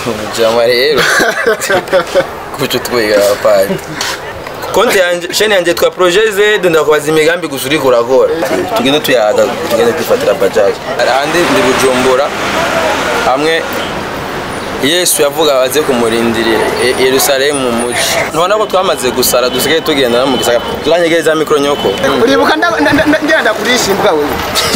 umujama rero kuco twiga abapadi konti yanje sheni yanje twa projet Z ndakubaza imigambi gusa uriko urakora tugende tuyaga tugende kwifatira bajaji ahandi ndi bujumbura hamwe yesu yavuga baze kumurindirira E- yerusalemu mu muji ntubona ko twamaze gusara dusigaye tugenda no mu gisagara turanyegereza mikoro nyoko uribuka nda- nda- nda- ngenda ndakurisha imbwa wewe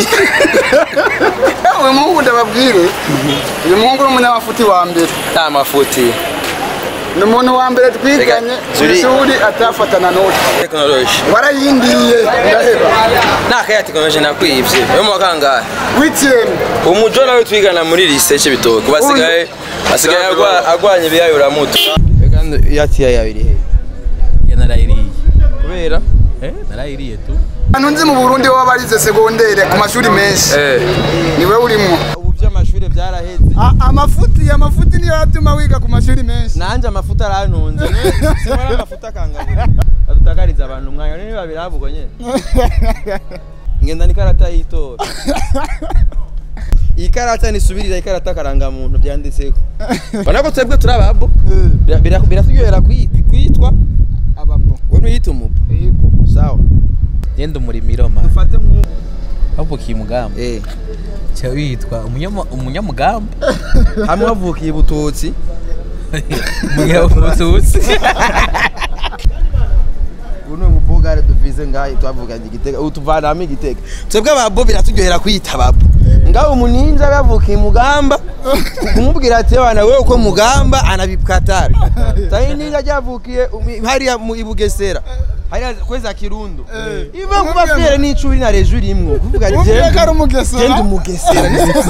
uyu muhungu ndababwire uyu muhungu ni umunyamafuti wa mbere nta mafuti ni umuntu wa mbere twiganye Reka, ku Zuri- ishuri atafatana n'uti tekinoloji warayindiye ndaheba nta kaya tekinoloji nakwibye yo mu wakangahe witiyemu umujo nawe twigana muri lise cy'ibitoki basigaye asigaye agwa- agwanya ibiyayura muto kandi yatiya yabiri he ya narayiriye kubera eh narayiriye tu abantu nzi mu burundi baba barize segondere ku mashuri menshi eh niwe urimo ubu by'amashuri byaraheze amafuti amafuti niyo atuma wiga ku mashuri menshi nanje amafuta arantunze simara amafuta akangabura adutakariza abantu umwanya niba babirabugo nyene ngenda n'ikarata y'itora iyi karata nisubirira ikarata karangamuntu byanditseko ubona ko twebwe turi ababo Bira- bira- biraturyohera kwi- kwitwa ababo we ntuyite umubu yego sawa yenda umurimiro ma ufate nk'ubu wavukiye umugamba eh cya witwa umunyama- umunyamugamba hamwe wavukiye ibututsi umunyamututsi ubu ni umubogare duvize ngaho twavuganye igitega ubu tuvanamo igitega twebwe ababo biraturyohera kwita ababo ngaho umuninja yavukiye mugamba kumubwira ati abana wewe uko mugamba anabikatara tayi ninja ryavukiye umi- hariya mu ibugesera hariya kweza kirundo iva kuba fiere n'icuri na rejo rimwe kuvuga ati Wumvira ko "Jenda- ari umugesera?" jenda umugesera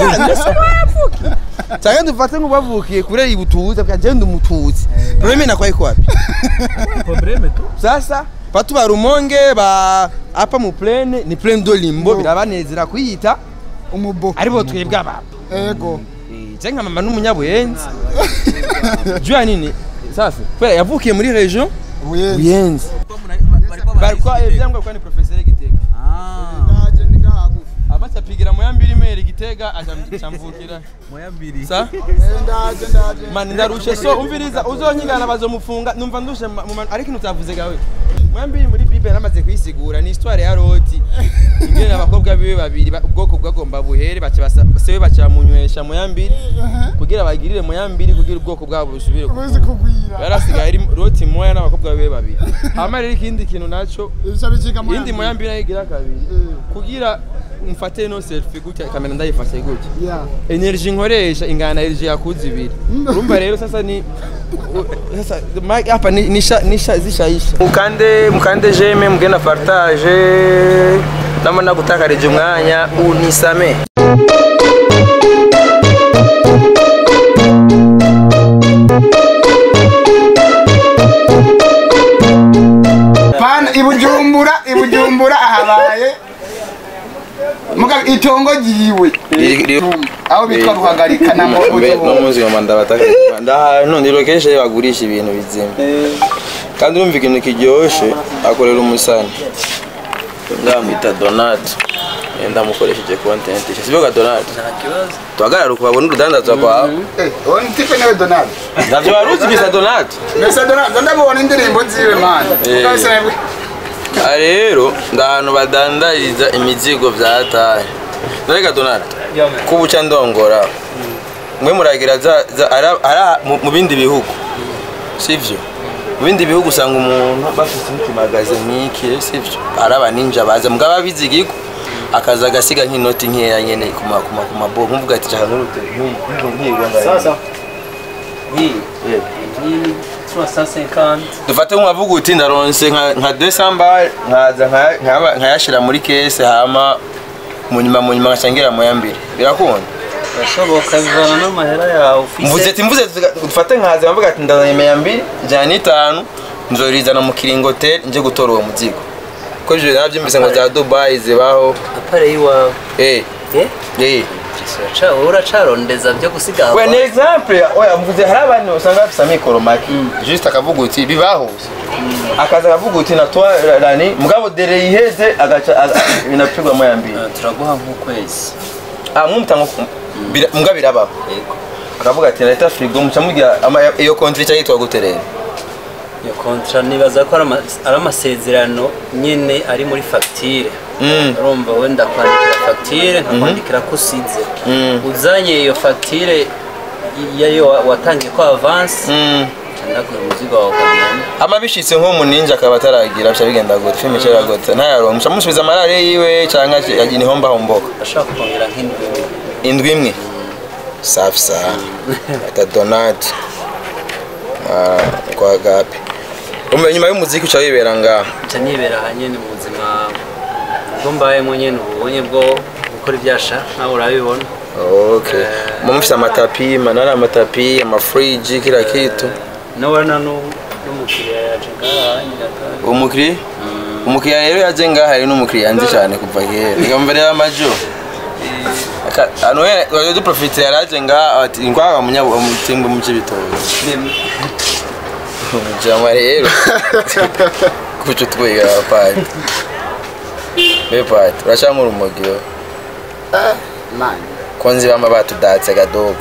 cyangwa dufate nk'ubavukiye kure ibututsi bwa genda umututsi probleme nakwaye kwapi probleme tu sasa batu ba rumonge ba apa mu plane ni plane do limbo birabanezera kuyita umubo aribo twebwe ababo yego je nka mama n'umunyabuyenzi jua nini sasa kubera yavukiye muri region ubuyenzi buyenzi barikwa ivyangwa kwa ni professeur gitega ndaje ndi ngaha hagufi amaze apigira mu yambiri mere gitega acamvukira moya mbiri sa Eh, ndaje ndaje mani ndarushe so umviriza uzonyigana bazomufunga numva ndushe ma- mu manu- ariko ikintu utavuze gawe mwambiri muri bible namaze kuyisigura ni histoire ya loti ingene abakobwa biwe babiri ba- ubwoko bwagomba buhere baca basa- sewe baca bamunywesha mu yambiri kugira bagirire mu yambiri kugira ubwoko bwabo busubire ku ubuzi kugwira yarasigaye ari loti moya n'abakobwa biwe babiri hama rero ikindi kintu naco ibyo bicika mu iyindi mu yambiri nayo igira kabiri kugira mfate no selfie gutya kamera ndayifashe gutya ya energy nkoresha ingana na energy yakuze ibiri urumva rero sasa ni u- sasa ma- hapa ni nisha nisha zishaisha mukande mukande jeme mugenda partage nama nagutakarije umwanya unisame pana ibujumbura ibujumbura ahabaye muga itongo ryiwe aho bitwa ruhagarika na no mobujumbura muzi ngoma ndabataka ndahantu ni location bagurisha ibintu bizima kandi urumva ikintu kiryoshe akorera umusani ndamwita Donato ndamukoresheje content sibyo ka Donato tuhagarara ukabona urudandazwa kwawe uwo ni tipe nawe donald ndavyo waruzi bisa Donato mbese donald ndabona indirimbo ziwe mani Eh. Kahise nabwo- aha rero ndahantu badandariza imizigo vyataye nareka Donato kubuca ndongora mwe muragira za, za ara, ara mu, mu bindi bihugu sivyo mu bindi bihugu usanga umuntu bafite nk'ikimagaze nk'iki sivyo ari abaninja baza mugabo abizi igigo akaza agasiga nk'inoti nkeya nyene ku ma- ku ma- ku mabo nkuvuga ati shaka nk'urute nk'igonga Sasa nk'iyi yeah. hii 350 dufate nk'uwavuga uti ndaronse nka nka desamba nkaza nkaya- nkaya- nkayashira muri kese hama mu nyuma mu nyuma ngashangira mu yambiri birakunda birashoboka bivana n'amahera yawe mvuze ufise ati mvuze tuga- dufate nkaza nkavuga ati ndazanye meya mbiri ijana n'itanu nzorizana mu kiringoteri nje gutora uwo muzigo ko ivyo navyumvise ngo za dubayi zibaho apare yiwawe eh eh eh Uraca- uracarondeza byo gusiga we ni exemple oya mvuze hari abantu usanga bafise amikoro make juste akavuga uti bibaho akaza akavuga uti natwa rani mugabo dere yiheze agaca aga- binapigwa moya mbiri turaguha nk'ukwezi ah mwumutanga mbwa birabaho yego akavuga ati leta frigo muca mugira ama- iyo kontri cya yitwa gute rero iyo kontra nibaza ko ari ama- ari amasezerano nyine ari muri fagitire Mm. urumva wenda kwandikira fagitire nkakwandikira ko usize Mm. uzanye iyo fagitire yayo wa- watangiye ko avansi Mm. ndaguha umuzigo wawe ukagenda ama bishitse nk'umuninja akaba ataragira bica bigenda gute filime icara gute ntayaronka muca musubiza amarare yiwe canke yagira ihomba homboka ashaka kongera nk'indwi indwi imwe safi saha ata donati kwa gapi umenya nyuma y'umuziki uca wibera ngaha nca nibera aha nyine mu buzima bwo mbayemo nyine ubunye bwo gukora ibyasha nawe urabibona okay mu mufise amatapi manara amatapi amafriji kila kitu nubona nu- n'umukiriya yaje ngaha nyiraka umukiriya umukiriya rero yaje ngaha hari n'umukiriya nzi cyane kuva kera reka mbere y'amajo anuwe waje duprofite yaraje ngaha ati ngwaga munyabutimbo mu cy'ibitoki jama rero kuco twiga pati be pati urashaka urumugiro mani konzi bama batudatse gadogo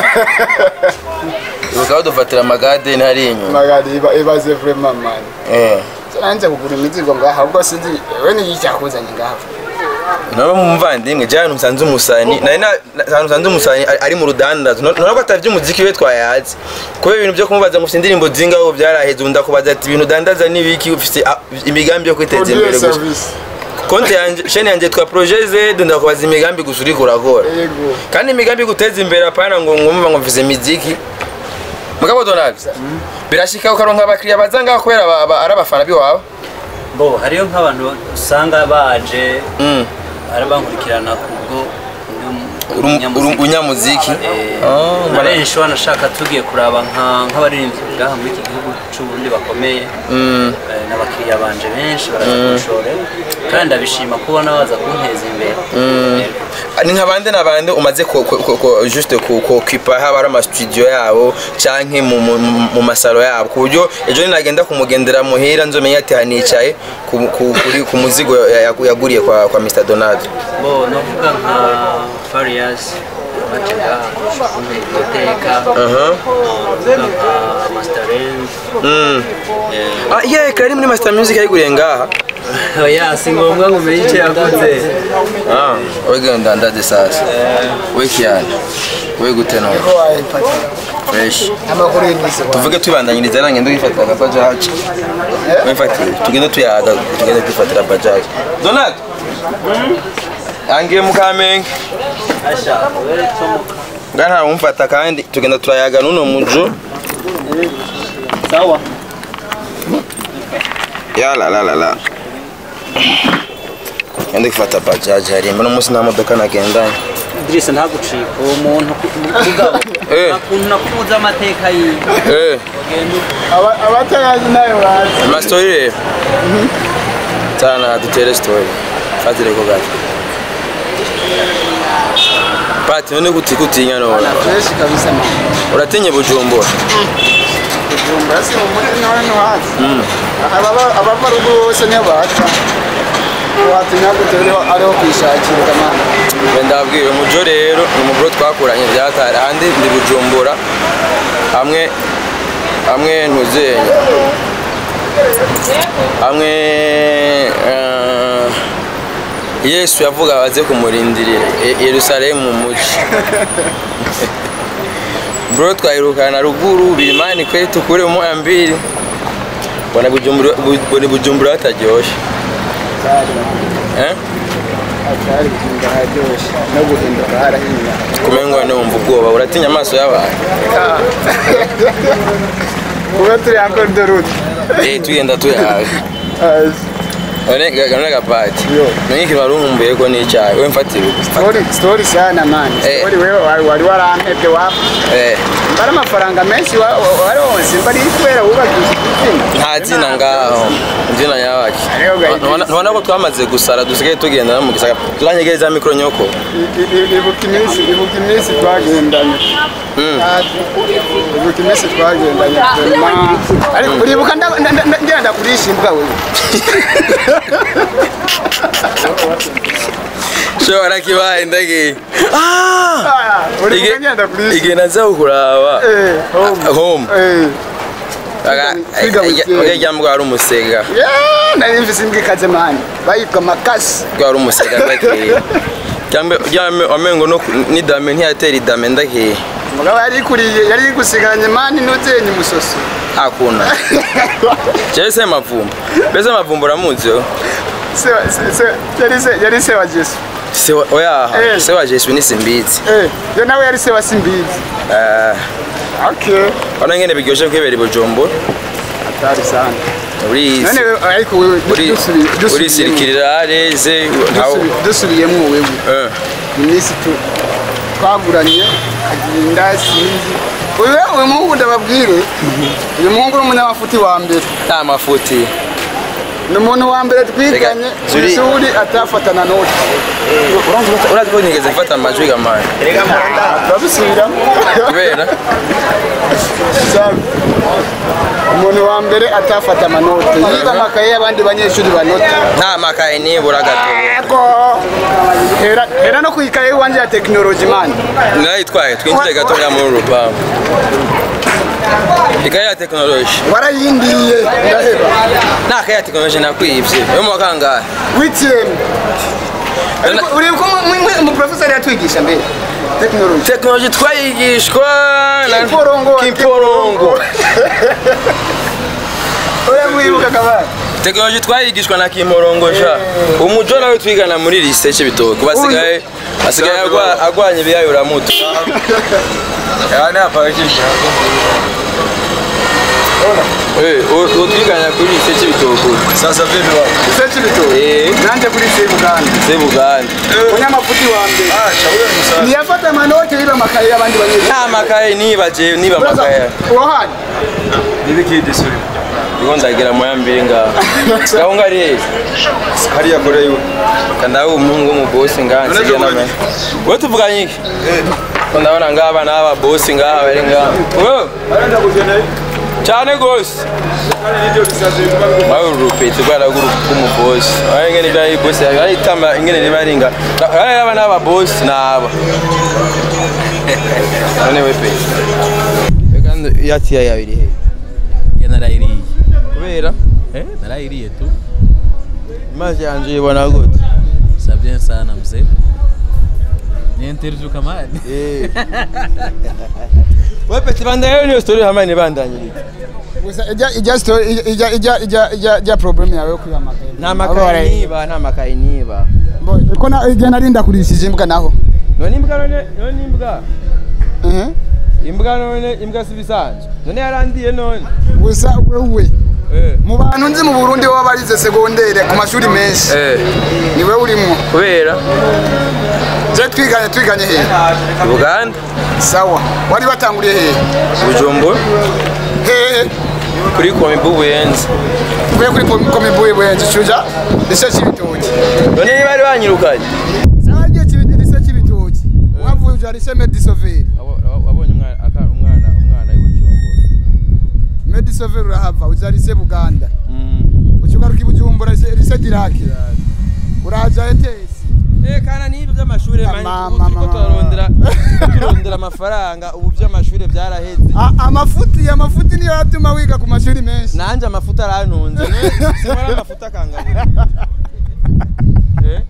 ibuka badufatira amagade ntari inyuma magari iba ibaze vraiment mani Eh. nanjye kugura imizigo ngaha ubwo sinzi we ni iki cyakuzanye ngaha naba mumvandimwe jana musanze umusani nari na- na- ahantu musanze umusani ari- ari mu rudandazo nona ko atavye umuziki we twayazi kubera ibintu byo kumubaza mufite indirimbo zingaho byaraheze undi akubaza ati ibintu udandaza n'ibiki ufite ah, imigambi yo kwiteza imbere produce gusa service konti yanje sheni yanje twa projet Z ndakubaza imigambi gusa uriko urakora yego kandi imigambi guteza imbere apana ngo ngumva ngo mvuze imiziki mugabo Donald birashika ukaronka abakiriya baza ngaho kubera aba- aba- ari abafana biwawe bo hariyo nk'abantu usanga baje Mm. arabankurikirana kubwo Uru- uru- unyamuziki Ah, na benshi wanashaka tugiye kuraba nka- nk'abaririmbyi ngaha muri iki gihugu c'uburundi bakomeye Mm. Eh, n'abakiriya banje benshi baraza kunshore kandi ndabishima kubona baza kunteza imbere ni nka bande na bande umaze ko ko- ko- ko- juste ku ko kipa haba ari amastudio yabo canke mu mu- mu- mu masalo yabo ku buryo ejo ninagenda kumugendera muhira nzomenya ati hanicaye ku ku- kuri ku muzigo ya- ya- yaguriye kwa kwa Mr Donald bo novuga nka farias baje ngaha kunteka aha novuga nka masterend mm ah yeah kari muri Master Music yayiguriye ngaha oya si ngombwa ngo umenye icyo yakoze ah wegenda ndaze sasa we kiana we gute no ko wayipata fresh amakuru y'imisi tuvuge twibandanyiriza nange ndugifatira agabajaji wifatire tugende tuyaga tugende twifatira bajaji donald angiye mu kamenge asha wewe tomoka nga nta wumfata kandi tugenda turayaga n'uno mujo sawa yalalalala ngende gufata bajaji harimba n'umunsi nta modoka nagendanye Idrissa ntagucika uwo muntu kugabo Eh. ukuntu nakubuza amateka yiwe eh Ugenda abatayazi nayo bazi amastori rero tana dutere story fatire ko gato pati none kuti kutinya none fresh kabisa mani uratinye bujumbura kujumbura si mu muri nawe no hazi ababa abava rugo bose niyo baca watinya gute ariho ariho kwishakira mani wenda ndabwira umujo rero ni umuburo twakuranye byatari ahandi ndi bujumbura hamwe hamwe ntuzenya hamwe eh, yesu yavuga abaze kumurindirira E- yerusalemu mu muji bro twahirukana ruguru birimani kwetu kure moya mbili bona bujumbura bu- bona bujumbura hataryoshe eh? atari guhinda haryoshye no guhinduka harahinya kumengwa numva ubwoba uratinya amaso y'abantu kuba turi encore de route eh tugenda tuyaga none none gapati Yo. none ikintu wari unkumbuye ko n'icyayi we mfatira ubu story story sana mani Eh. story wewe wari wari warampebye wapfa eh mbara amafaranga menshi wa- wa- wari wose mbari kubera wubakisha igitsina nta zina ngaho izina yabaki Ariho gahigiza. ntubona ko twamaze gusara dusigaye tugenda no mu gisaka turanyegereza mikoro nyoko I- i- ibuka iminsi ibuka iminsi twagendanye Mm. Ah, ibuka iminsi twagendanye vraiment. ariko uribuka nda- nda- nda- ngenda kurisha imbwa wewe shobora kibaye ndagiye Ah! uri Ige- kugenda kuri isi igihe naza kukuraba Eh, home. Ah, home Eh. Aga- Kwiga weekend. ujya ujya mbwa wari umusega Yeah, nari mfise imbwa ikaze mani bayitwa makasi bwa wari umusega ndagiye cyangwa ujya wamengo no ku- n'idame ntiyatera idame ndagiye umugabo yari ikuriye yari igusigaranye mani n'uzenye umusoso hakuna jewe se mavumba mbese mavumba uramuzi yo Se wa- se- se- yari se yari se wa jesu se wa- oya Eh. se wa jesu ni simbizi Eh, yo nawe yari se wa simbizi Eh, okay urabona ngene biryoshe kwibera i bujumbura atari sana urizi none wewe ariko wewe uri dusubi- dusubiyemo urisirikirira areze ntawe dusubi- dusubiyemo wewe Eh. iminsi tu twaguranye agenda sinzi uyu uyu muhungu ndababwire uyu muhungu ni umunyamafuti wa mbere nta mafuti ni umuntu wa mbere twiganye Reka, ku Zuri- ishuri atafatana n'uti urazi ko nigeze mfata amajwi gamani turabisubiramo kubera Sabi. umuntu wa mbere atafata amanota yiga amakaye y'abandi banyeshuri banota nta makaye nibura gato Ego. hera hera no ku ikaye iwanjye ya tekinoloji mani narayitwaye twinjire gatoya muri uru rupangu ikaye ya tekinoloji warayindiye ndaheba nta kaye ya tekinoloji nakwibye yo mu wa kangahe witiyemu uri ko umuprofesori yatwigisha mbere tekinoloji tekinoloji twayigishwa na Kimporongo. kimporongo oya mwibuka kabari tekinoloji twayigishwa na kimporongo sha umujo nawe twigana muri lise cy'ibitoki basigaye asigaye agwa- agwanya ibiyayura muto Eh, uwo- uwo twigana kuri lise cy'ibitoki Sasa vipi bwana? ise cy'ibito Eh. nanjye kuri ise buganda se buganda umunyamafuti wa mbere Ah, shauri ni sawa. ntiyafata amanote yiba amakaye y'abandi banyeshuri nta makaye niba je niba amakaye wahani Nibiki suri. ndiko ndagira moya mbiri ngaho ngaho ngari hehe Hariya kure yiwe. kandawe umuhungu w'umubosi ngaha None nsigaye tuvuganye n'ama we tuvuganye iki ko ndabona ngaha abana b'ababosi ngaha bari ngaha Wewe, Arenda kugenda. cyane gose Kandi ndio bisaze biba mawe urupeti rwara rw'umubosi aho ingene ibya bosi ari tamba ingene riba ringa ari abana b'ababosi naba none we pe kandi yatiya yabiri he Ya narayiriye. kubera Eh, narayiriye tu. imazi yanje ibona gute Ça bien sana mzee. Ni interview kamani. Eh. we peti bandayo niyo story hamwe nibandanyirije gusa ijya ijya story ijya ijya ijya ijya ijya problem yawe yo kwiba amakaye nta makaye niba nta makaye niba Boy, ko na igihe nari ndakurishije imbwa naho none imbwa none none imbwa Eh, imbwa none imbwa si bisanzwe none yarandiye none gusa wewe eh mu bantu nzi mu burundi baba barize segondere ku mashuri menshi eh ni we urimo kubera je twiganye twiganye hehe Uganda sawa wari watanguriye hehe Bujumbura hehe kuri komibu buyenzi uvuye kuri komibuye buyenzi cuja rise c'ibitoki none niba bari banyirukanye sawa igihe kibi- rise c'ibitoki wavuye uja rise medisoveri wabonye umwana aka- umwana umwana w'ibujumbura medisoveri urahava uja rise buganda ukigaruka i bujumbura rise rise dirake uraja etesi Eh kana n'ibyo by'amashuri Ah, mani mama, ubu turiko mama. turarondera turondera amafaranga ubu by'amashuri byaraheze A- amafuti amafuti niyo yatuma wiga ku mashuri menshi nanje amafuta arantunze simara amafuta akangabura Eh?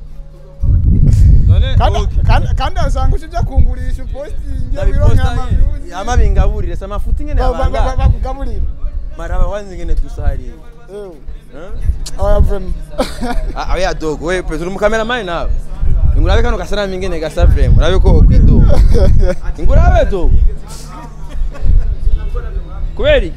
none Kandi- okay. kandi- kandi asanga ushija kungurisha upostinge wironke ndabiposta amavyuzi ama bingaburire se amafuta ingene Ba- ba- ba- abanga bakugaburira maraba wanze ingene dusahariye Ewe. Eh? Oya vrema Ah, oya dogo we pe turi mukameramani nawe ingurabe kano gasanamu ingene gasa vrema urabe ko okwidoga ingurabe dogo kubera iki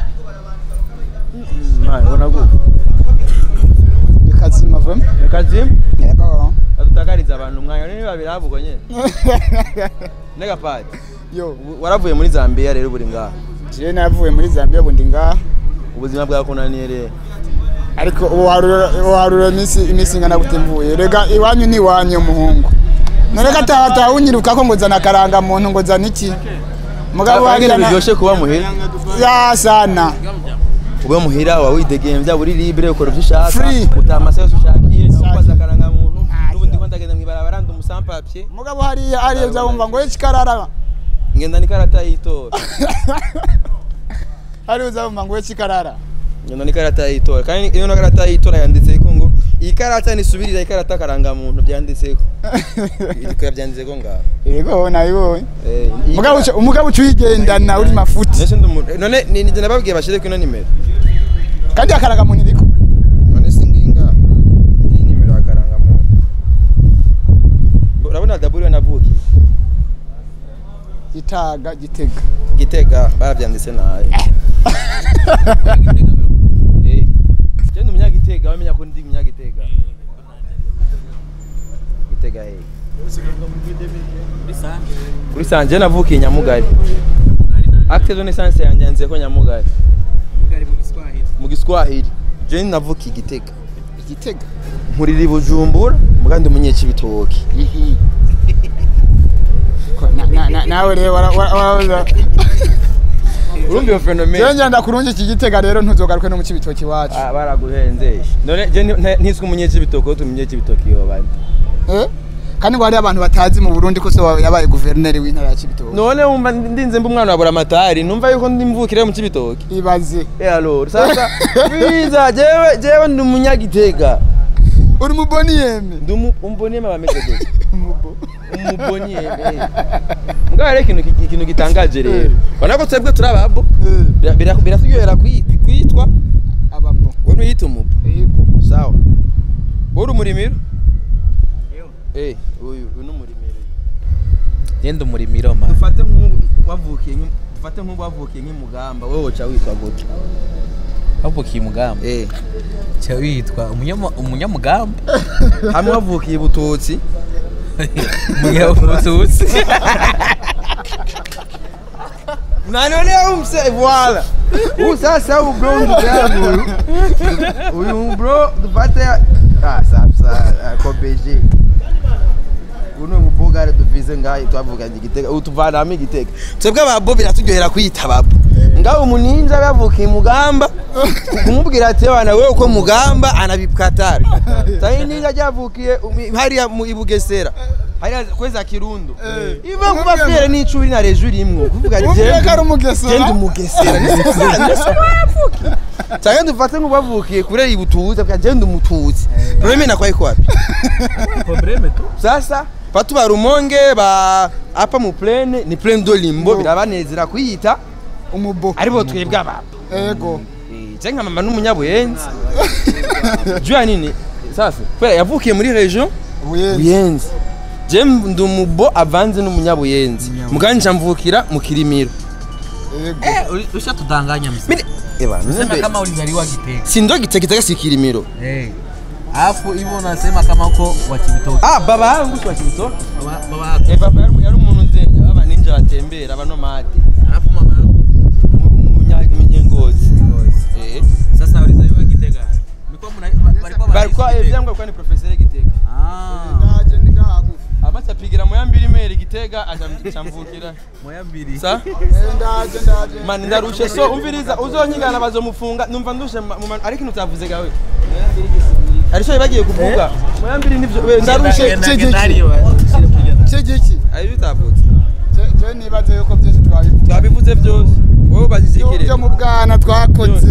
Mm, man, ubona gute bikazima vrema kazimu Yego. adutakariza abantu umwanya nini babiravuga nyene nega padi yo ubu waravuye muri Zambia rero buri ngaha jewe navuye muri zambia ubu ndi ngaha ubuzima bwakunaniye rero ariko ubu harura ubu harura iminsi iminsi ingana gute mvuye rega iwanyu ni iwanyu muhungu norega atahataha unyiruka ko ngo zana akaranga muntu ngo zana iki mugabo ingene wagira na biryoshe kuba muhira ya sana ube muhira wa widegembya uri libre ukora ivyo ushaka Free. utaha amasaha yose ushakiye ukoza akaranga muntu n'ubundi ko ndagenda mw'ibarabara papier mugabo hariya hariya uza wumva ngo ikikarara ngenda n'ikarata y'itora hariya uza wumva ngo ikikarara ngenda n'ikarata y'itora kandi iyo karata y'itora yanditseko ngo iyi karata nisubirira ikarata karangamuntu byanditseko ibikora byanditseko ngaho yego nabibonye Eh, iyi mugabo kara- uca- umugabo uca uyigendana uri mafuti Mbese ndi umuntu- none ni nijye nababwiye bashyire ino nimero kandi akaraga muntu iriko none si nginga ngiyi nimero ya karangamuntu urabona daburiyo navukiye gitaga gitega gitega barabyanditse nabi Eh, je ndi umunyagitega bamenya ko ndi umunyagitega gitega he kuri sanje navukiye nyamugari acte de naissance yanjye yanditse ko nyamugari mu giswahili je navukiye igitega igitega nkurira i bujumbura muga ndi umunyecibitoki Ko- na- na- na- nawe rero wara- wara- wara- urumva iyo fenomene jewe ngenda kurungi iki gitega rero ntuzogaruke no mu cibitoki iwacu Ah, baraguhenzesha none je nti- ntiswe umunyecibitoki ko tumunyecibitoki yobandi Eh? kandi ngo hariyo abantu batazi mu burundi ko so yabaye guverineri w'intara ya cibitoki none wumva ndinze mba umwana wa buramatari numva yuko ndi mvukire mu cibitoki ibaze Eh alors sasa biza jewe jewe ndi umunyagitega uri muboniyeme ndi umu- umboniyeme bameze gute Umubo. umuboniyeme mbwa rero ikintu ki- ikintu gitangaje rero ubona ko twebwe turi ababo Eh, Bira- bira- biraturyohera kwi- kwitwa ababo wowe ntuyita umubo yego sawa wowe uri umurimiro eh uyu uyu ni umurimiro Genda umurimiro man. dufate nk'ubu wavukiye nk'i- dufate nk'ubu wavukiye nk'imugamba wowe woca witwa gute Wavukiye umugamba. eh Cya witwa umunyama- umunyamugamba. hamwe wavukiye ibututsi Umunyamututsi. na none umse voilà ubu sasa ubu bro ndugu yangu huyu uyu bro dufate ah sasa kobeje uno mubogare duvize ngayi twavuganye igitega ubu tuvanamo igitega twebwe ababo biraturyohera kwita ababo ngaho umuninja yavukiye mugamba kumubwira ati wana wewe uko mugamba anabikatari tayi ninja ryavukiye umi- hariya mu ibugesera hariya kweza kirundo iva kuba fere n'icuri na rejuri imwe kuvuga Wumviye ko ari umugesera? genda umugesera cyangwa dufate nk'ubavukiye kure ibututsi avuga genda umututsi probleme inakuwa iko wapi Probleme tu. sasa batu ba rumonge ba apa mu plane ni plane do limbo birabanezera kuyita umubo aribo twebwe ababo yego je nka mama n'umunyabuyenzi jua nini sasa kubera yavukiye muri region ubuyenzi buyenzi je ndi umubo avanze n'umunyabuyenzi muganje mvukira mu kirimiro yego Eh, usha tudanganya mzee. Mimi eba Sema nende kama ulizaliwa Gitega. si ndo gitegitega si kirimiro Eh. Alafu hivyo unasema kama uko wa Kibitoki. ah baba yangu si wa Kibitoke Baba baba yako. eh baba yari yari umuntu nzenya baba ninja batembera abanomade Alafu mama yako. umunyengozi eh Sasa ulizaliwa Gitega. Mlikuwa mna walikuwa barikwa wanaishi Gitega. evyangwa kwa ni professeur gitega Ah. ndaje ndi ngahagufi amacapigira mu yambiri meri gitega acamvukira Moya mbili. sa Eh, ndaje ndaje mani ndarushe so umviriza uzonyigana bazomufunga numva ndushe ma- mu ma- ariko ntutavuze gawe arisho bagiye kuvuga mu yambiri nivyo we ndarushe Genda- cegeki. genda hariyo, ushyire kugenda. cegeki ari bitavutse Je- je nibaze yuko byose twabivuga twabivuze byose wowe bazizikire byo mu bwana twakoze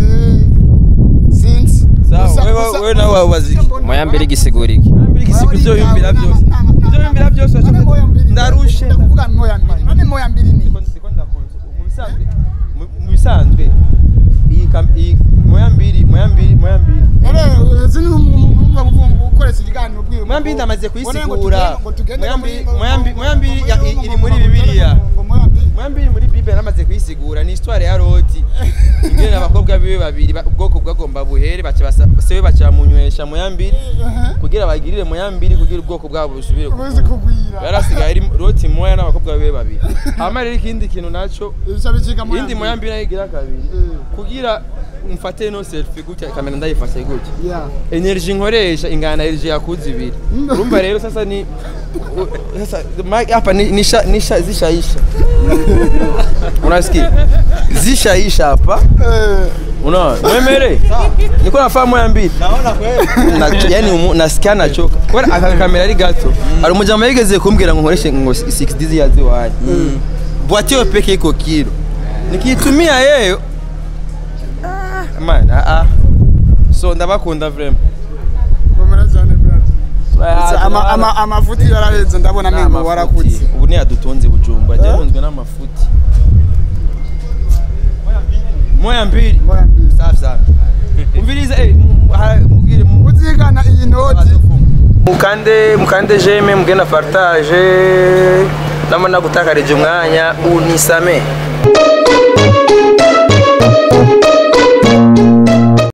sinzi sawa Gusa- wewe gusa- wewe nawe waziki moya mbere gisigura iki yambiri gisigo ibyo yumvira byose ibyo yumvira byose None moya mbiri- ndarushe ndakuvuga moya mbiri none moya mbiri ni Ndiko- ndiko ndakonsa. mu bisanzwe mu- mu bisanzwe iyi kam- iyi moya mbiri moya mbiri moya mbiri none zini umva gukoresha ikiganiro bwiwe moya mbiri ndamaze kuyisigura moya mbiri moya mbiri moya mbiri ya- i- iri muri bibiliya moya mbiri muri bible namaze kuyisigura ni histoire ya loti ingene abakobwa biwe babiri ba- ubwoko bwagomba buhere baca basa- sewe baca bamunywesha moya mbiri kugira bagirire moya mbiri kugira ubwoko bwabo busubire uzi gukura kugwira yarasigaye ari loti moya n'abakobwa biwe babiri hama rero ikindi kintu naco bica bicika moya iyindi moya mbiri nayo igira kabiri kugira mfate no selfie gutya kamera ndayifashe gutya ya energy nkoresha ingana na energy yakuze ibiri urumva rero sasa ni u- sasa ma- hapa ni nisha nisha zishaisha unasikia zishaisha hapa Eh, unaona mwemere niko nafaa moya mbili Na- yani umu- nasikia nachoka kubera aka kamera ari gato hari umujama yigeze kumbwira ngo nkoreshe ngo 6 yazi waje bwati yo peke iko kilo nikiitumia yeyo ah, man ah, ah. so ndabakunda vraiment komera cyane brother Ah, Ama- ama- amafuti yaraheze ndabona Ni mengo amafuti. warakutse ubu niyadutunze bujumba ryahunzwe n'amafuti moya mbili Moya mbili. safi sana umviriza eh, m- ha- mubwire mu- uzigana iyi noti mukande mukande jeme mugenda partage namana gutakarije umwanya unisame